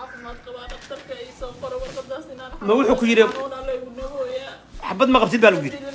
caafimaad qabaa dhaktarka ii soo qoro warqadaas inaan Ma wuxuu ku yidhi- xanuuna laygu nabooyaa xabad ma qabtid baa lagu yidhi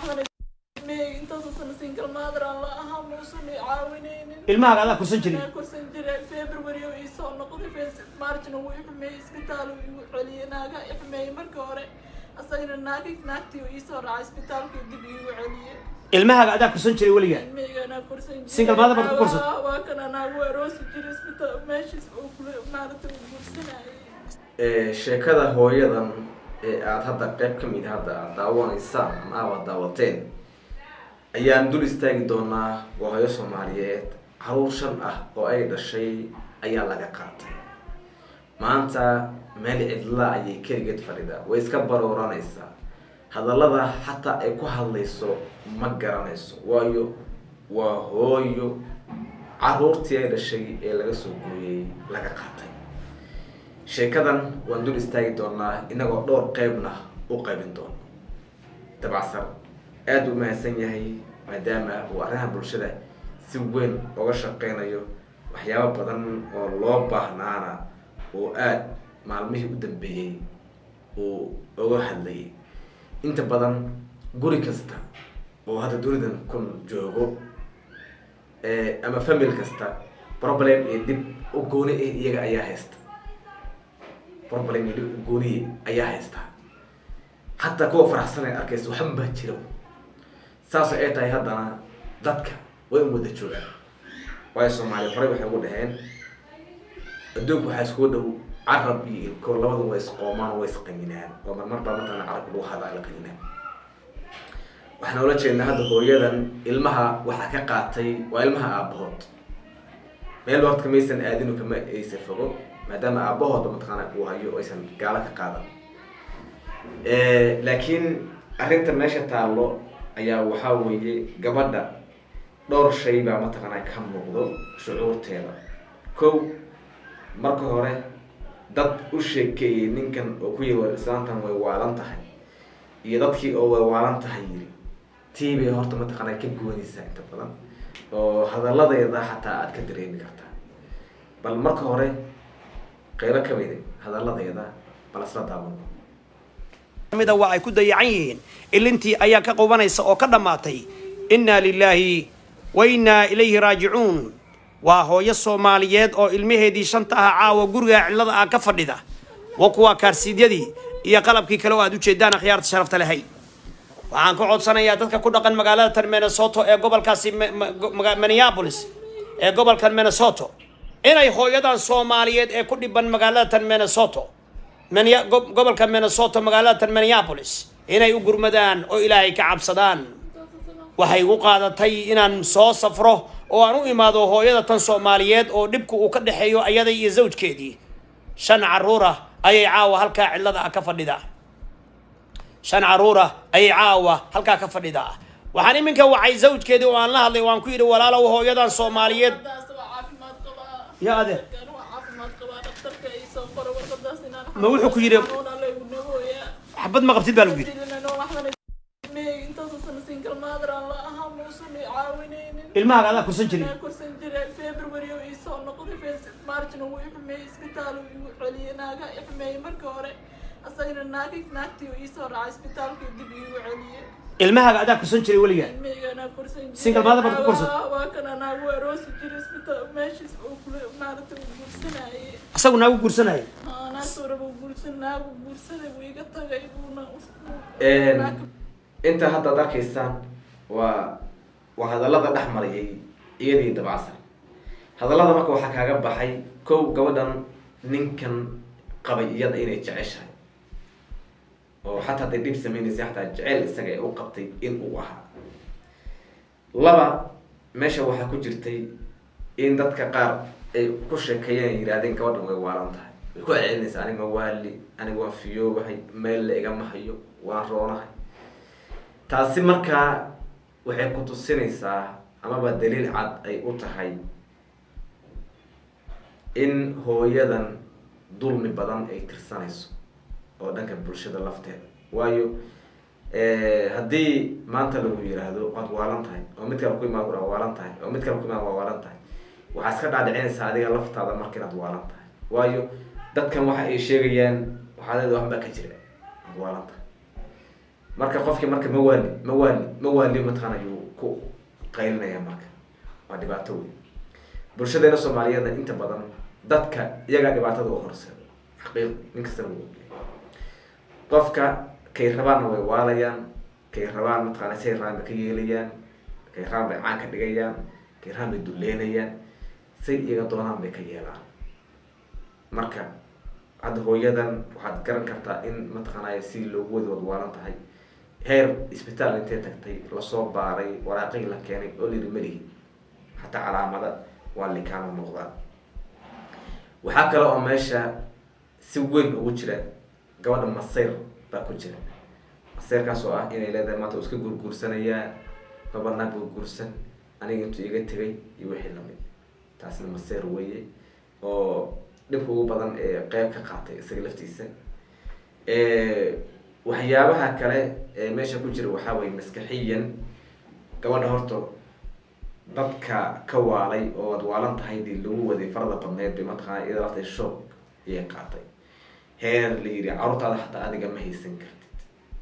intaasoo sana single mother aan la ahaa muusan i caawinaynin ilmahaaga adaa kursan jiray Inaan kursan jiray february oo ii soo noqday fes- marchna wuu i xumeeyey isbitaal uu igu celiyey naaga i xumeeyey marka hore asagana naagi naagtii uu ii soo raacay isbitaalkii dib iigu celiyey ilmahaaga adaa kursan jiray weligaa ilmahayganaa kursan jiray Single mother baad ku kursan? Waa- waa kan anaagu aroosi jiray isbitaal meeshiis uu kula maaragta uu guursanayay sheekada hooyadan ee aada hadda qeyb ka mid hadda aad daawanaysaan ama aad daawateen ayaan dul istaagi doonaa waa hooyo soomaaliyeed caruur shan ah oo ay dhashay ayaa laga qaatay maanta meel cidla ayay keligeed fadhidaa way iska barooranaysaa hadallada xataa ay ku hadlayso ma garanayso waayo waa hooyo caruurtii ay dhashay ee laga soo gooyey laga qaatay sheekadan waan dul istaagi doonaa inagoo dhowr qeybna u qaybin doono dabacsan aada u mahadsan yahay maadaama uu arrimaha bulshada si weyn uga shaqeynayo waxyaabo badan oo loo baahnaana oo aada maalmihii u dambeeyey uu uga hadlayay inta badan guri kasta oo hadda dunidan kun joogo ama family kasta problem iyo dib u gooni ah iyaga ayaa haysta problem iyo dhib u gooniye ayaa haystaa hataa kuwa faraxsan ee arkaysa waxban baa jira saasoo ay tahay haddana dadka way u wada joogaan waayo soomaaliya horey waxay ugu dhaheen adduunku waxaa iskugu dhow carab iyo ilko labadu way isqoomaan way isqaminaan oo marmar baa matala carabka lagu hadaa la qaminaan waxaan ula jeednaa hadda hooyadan ilmaha waxaa ka qaatay waa ilmaha aabahood meel horta kamaysan aadinu kama aysa fogo maadaama aabahooda mataqaana uu hayo aysan gaalo ka qaadan laakiin arrinta meesha taallo ayaa waxaa weeye gabadha dhowr shay baa mataqaanaa ka muuqdo shucuurteeda kow marka hore dad u sheekeeyey ninkan oo ku yiri islaantan way waalan tahay iyo dadkii oo way waalan tahay yiri tii bay horta mataqaanaa ka goonaysaa inta badan oo hadalladeeda xataa aada ka dareemi kartaa bal marka hore qeybo ka mid hadalladeeda bal isla daawano mida waa ay ku dayacan yihiin ilintii ayaa ka qubanaysa oo ka dhammaatay innaa lilaahi wa innaa ilayhi raajicuun waa hooyo soomaaliyeed oo ilmaheedii shanta ah caawa guriga cillada ah ka fadhida wa kuwa kaarsiidyadii iyo qalabkii kale oo aad ujeedaan akhyaarta sharafta lahay waxaan ka codsanayaa dadka ku dhaqan magaalada tan minnesoto ee gobolkaasi minneapolis ee gobolkan minnesoto inay hooyadan soomaaliyeed ee ku dhiban magaalada tan minnesoto gobolka minnesoto magaalada tan minneapolis inay u gurmadaan oo ilaahay ka cabsadaan waxay igu qaadatay inaan soo safro oo aan u imaado hooyada tan soomaaliyeed oo dhibku uu ka dhexeeyo ayada iyo zawjkeedii shan caruura ayay caawa halkaa cillada ah ka fadhidaa shan caruura ayay caawa halkaa ka fadhidaa waxaan iminka wacay zawjkeedii oo aan la hadlay waan ku yidhi walaalow hooyadan soomaaliyeed warqadaas waa caafimaad qabaa Ya adeer. Warqadan waa caafimaad qabaa dhaktarka ii soo qoro warqadaas inaan Ma wuxuu ku yidhi- xanuuna laygu nabooyaa xabad ma qabtid baa lagu yidhi intaasoo sana single mother aan la ahaa muusan i caawinaynin ilmahaaga adaa kursan jiray Inaan kursan jiray february oo ii soo noqday fes- marchna wuu i xumeeyey isbitaal uu igu celiyey naaga i xumeeyey marka hore asagana naagi naagtii uu ii soo raacay isbitaalkii dib iigu celiyey ilmahaaga adaa kursan jiray weligaa ilmahayganaa kursan jiray Single mother baad ku kursan? Waa- waa kan anaagu aroosi jiray isbitaal meeshiis uu kula maaragta uu guursanayay asagu naagu guursanaya naagtooraba guursan naagu guursaday buu iga tagay buuna inta hadda ad arkaysaan waa waa hadallada dhex marayay iyadii dabacsan hadallada marka waxaa kaaga baxay kow gabadhan ninkan qabay iyada inay jeceshahay oo xataa hadday dhib sameynaysa xataa jeceyl isaga ee u qabtay in uu ahaa laba meesha waxaa ku jirtay in dadka qaar ay ku sheekeeyeen yidhahdeen gabadhan way waalan tahay way ku celcelinaysa aniga waali aniga waan fiyoobahay meel la igama hayo waan roonahay taasi markaa waxay ku tusinaysaa amaba daliil cad ay u tahay in hooyadan dulmi badan ay tirsanayso oo dhanka bulshada lafteeda waayo haddii maanta lagu yiraahdo waad waalan tahay oo mid kale ku imaan waa waalan tahay oo mid kale ku imaan waa waalan tahay waxaa iska dhaadhicinaysaa adiga laftaada marka inaad waalan tahay waayo dadkan waxa ay sheegayaan waxaa leeda waxbaa ka jira waalanta marka qofkii marka mawaali mawaali mawaali mataqaana ayuu ku qaylinaya marka waa dhibaato wey bulshadeena soomaaliyeedna inta badan dadka iyagaa dhibaatada u horseeda xaqiiq nin kastana wuu ogyahay qofka kay rabaanna way waalayaan kay rabaan mataqaana say rabaan bay ka yeelayaan kay rabaan bay caan ka dhigayaan kay rabaan bay duleynayaan say iyaga doonaan bay ka yeelaan marka hadda hooyadan waxaad garan kartaa in mataqaanaya si loogu wadi wadwaalan tahay heer isbitaal intay tagtay lasoo baaray waraaqihii la keenay oo liri melihi hataa calaamada waa likaama muuqdaan waxaa kale oo meesha si weyn ugu jira gabadha masayr baa ku jira masayrkaas oo ah inay leedahay maanta u iska gurguursanayaa babanaa gurguursan aniga intuu iga tegay iyo wixii lamid taasna masayr weeye oo dhibka ugu badan ee qeyb ka qaatay isaga laftiisa waxyaabaha kale ee meesha ku jira waxaa weye maskaxiyan gabadha horta dadka ka waalay oo ad waalan tahay dii lagu waday farada badneed bay mataqaana iyada laftay shoog ayay qaatay heer la yidhi carruurtaada xataa adiga ma haysan kartid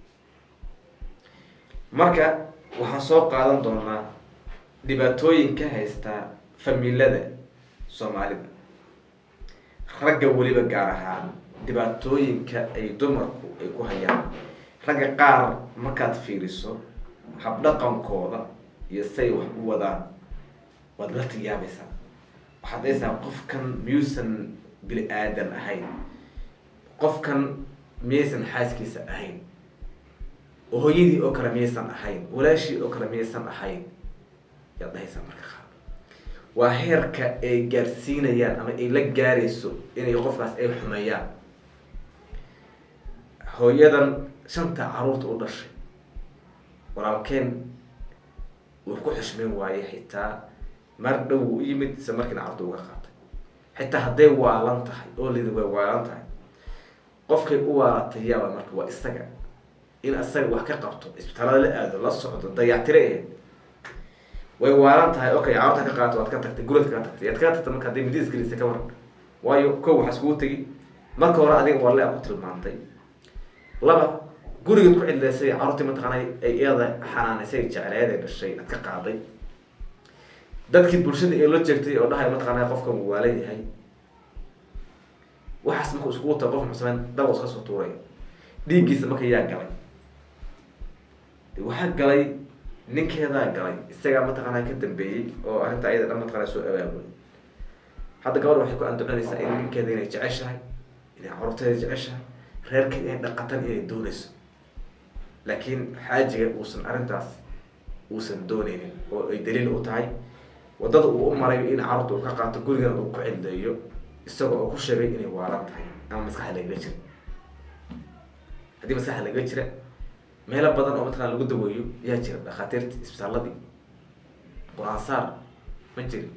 marka waxaan soo qaadan doonaa dhibaatooyin ka haysta familada soomaalida ragga weliba gaar ahaan dhibaatooyinka ay dumarku ay ku hayaan ragga qaar markaad fiiriso habdhaqankooda iyo say wax u wadaan waad la tiyaabaysaa waxaad daysaa qofkan miyuusan bini aadan ahayn qofkan miyaysan xaaskiisa ahayn hooyadii oo kale miyaysan ahayn walaashii oo kale miyaysan ahayn yaad dhahaysaa marka qaar waa heerka ay gaarsiinayaan ama ay la gaarayso inay qofkaas ay xumeeyaan hooyadan shanta caruurta u dhashay walaalkeen wuu ku xushmeyn waaye xitaa mar dhow u yimid isla markiina carurta uga qaatay xitaa hadday waalan tahay oo lidi way waalan tahay qofkay u waalatay yaaba marka waa isaga in isaga wax ka qabto isbitaalada la aado la socdo dayactire aheyd way waalan tahay okay carurta ka qaato waad ka tagtay gurad ka tagtay yaad ka tagtay marka hadday midi isgelisa ka waran waayo kow waxaa iskugu tegi marka hore adiga walle a ku tilmaantay laba gurigaad ku cidleysay carruurtii mataqaana ay iyada xanaanaysay jecleed ee dhashay aad ka qaaday dadkii bulshada ee la jeegtay oo dhahay mataqaana qofkan wuu waalan yahay waxaas marka iskugu tago qof muxuu sameyn daba iska soo tuuray dhiiggiisa marka yaa galay waxaa galay ninkeedaa galay isagaa mataqaana ka dambeeyey oo arrinta ayada dhan mataqana soo abaabulay hadda gabadha waxay ku andaconaysaa in ninkeeda inay jeceshahay inay carruurteeda jeceshahay reerkeeda inay dhaqatan inay doonayso laakiin xaajiga uusan arrintaas uusan dooneynin oo ay daliil u tahay waddada uu u marayo in carruurta uu ka qaato gurigana uu ku cildeeyo isaga oo ku sheegay inay waalan tahay ama maskaxa lagaga jira haddii maskaxa lagaga jira meelo badan oo mataqana lagu daweeyo yaa jira dhakhaatiirta isbitaaladii qur-aan saar ma jirin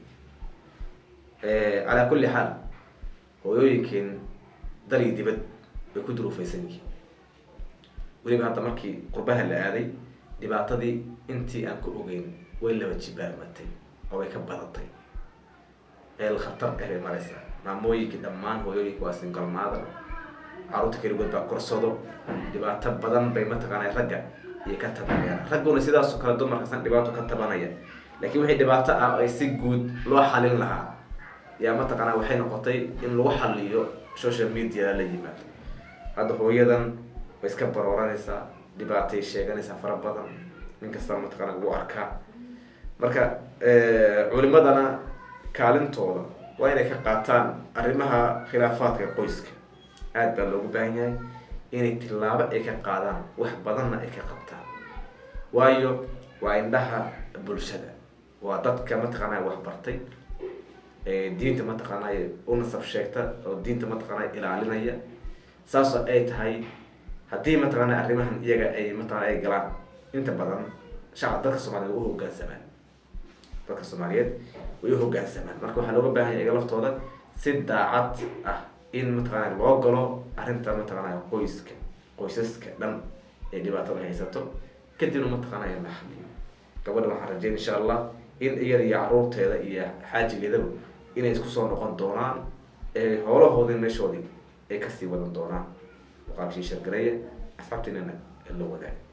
calaa kulli xaal hooyooyinkeen dal iyo dibad bay ku duruufaysan yihiin weliba hadda markii qurbaha la aaday dhibaatadii intii aan ku ogeyn way laba jibaamatay oo way ka badatay eel khatar ah bay maraysaa maamooyinkii dhammaan hooyooyinka waa singalmaada carruurta keligood baa korsado dhibaato badan bay mataqaana ragga iyo ka tabanayaan ragguna sidaasoo kale dumarkaasna dhibaato ka tabanaya laakiin wixii dhibaato ah ay si guud loo xalin lahaa yaa mataqaana waxay noqotay in lagu xaliyo social media la yimaado hadda hooyadan way iska barooranaysaa dhibaatay sheeganaysaa fara badan nin kastaba mataqaana ugu arkaa marka culimadana kaalintooda waa inay ka qaataan arrimaha khilaafaadka qoyska aada baa loogu baahan yahay inay tillaabo ay ka qaadaan wax badanna ay ka qabtaan waayo waa indhaha bulshada waa dadka mataqaanaya waxbartay diinta mataqaanaya u nasab sheegta oo diinta mataqaanaya ilaalinaya saasoo ay tahay haddii mataqaanaya arrimahan iyaga ay mataqana ay galaan inta badan shacab dadka soomaliyeed way u hoggaansamaan dadka soomaaliyeed way u hoggaansamaan marka waxaa looga baahan yahay iga laftooda si daacad ah in mataqaanaya loo galo arrinta mataqaanaya qoyska qoysaska dhan ee dhibaatada haysato kadibna mataqaanaya la xaliyo gabadha waxaan rajeyn insha allah in iyada iyo caruurteeda iyo xaajigeedaba inay isku soo noqon doonaan howlahoodii meeshoodii ay kasii wadan doonaan muuqaalkii shargareeya asxaabtiinana la wadaaga